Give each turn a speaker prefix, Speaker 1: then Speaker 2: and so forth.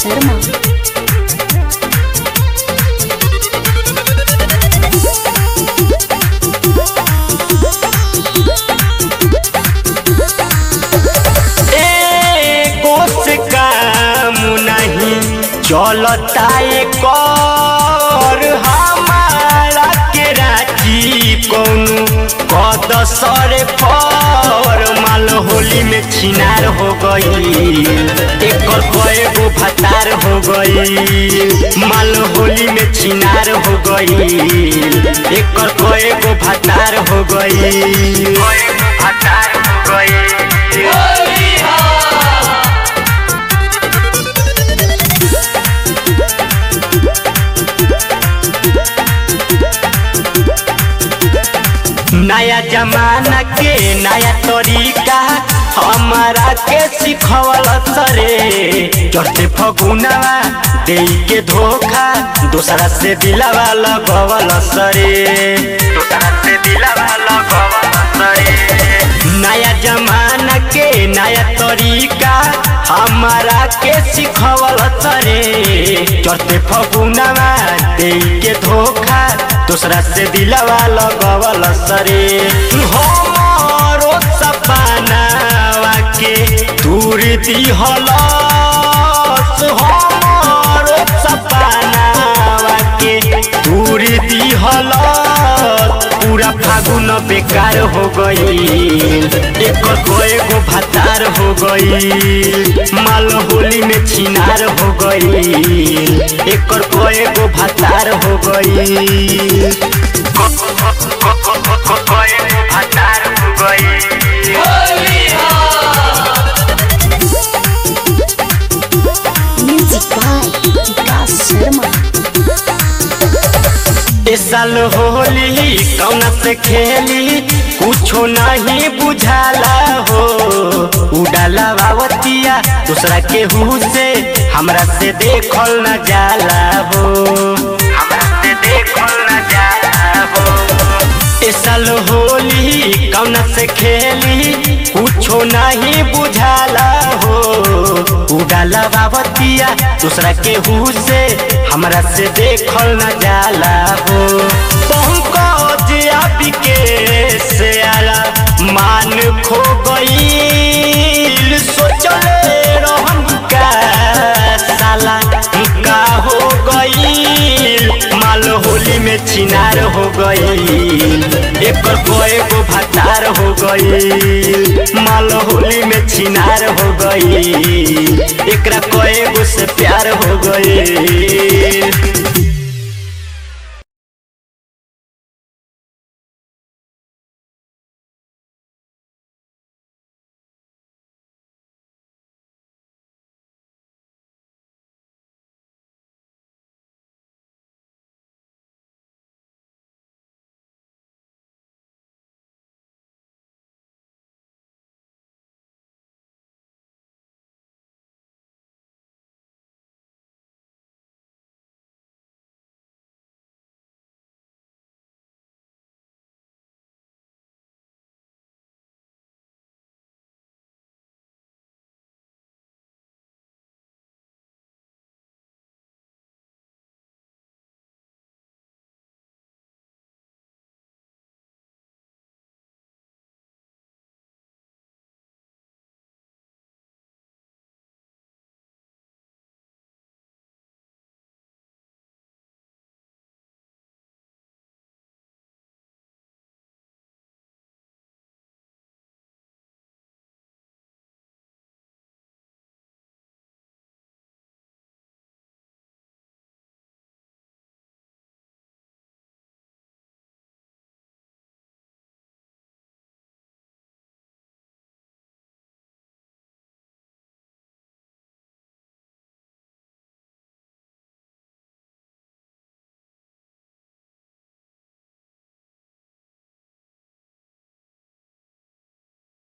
Speaker 1: शर्मा
Speaker 2: एको से काम नहीं चलता कर हमारा के राजी कौनु कद सरे पर माल होली में छिनार हो गई एकर कएगो भतार हो गई माल होली में छिनार हो गई एकर कएगो भतार हो गई भतार हो गई नया जमाना के नया तरीका हमारा के सिखवल सरे चढ़ते फगुनावा दे के धोखा दूसरा से दिलावा लगवल सरे दूसरा से दिलावा लगवल सरे नया जमाना के नया तरीका हमारा के सिखवल सरे चढ़ते फगुनावा दे के धोखा दूसरा से दिलावा लगवल सरे हमरो सपनावा के दूर दिहल हमरो सपनावा के दूर दिहल पूरा फागुन बेकार हो गई एकर कएगो भतार हो गई माल होली में छिनार हो गई एकर कएगो भतार हो गई भतार हो गई
Speaker 1: म्यूजिक बाय विकास शर्मा
Speaker 2: इस साल होली कौन से खेली कुछो नहीं बुझाला हो उड़ाला बावतिया दूसरा के हु से हमरा से देखल न जाला हो हमरा से देखल न जाला हो इस साल होली कौन से खेली कुछो नहीं बुझाला हो उड़ाला बाबतिया दूसरा के हु से हमरा से देखल न जाला हो पंकज अभी के से आला मान खो गईल सोचले रहन का साला का हो गईल माल होली में छिनार हो गईल एकर कएगो भतार हो गईल माल होली में छिनार हो गईल एकरा कएगो से प्यार हो गईल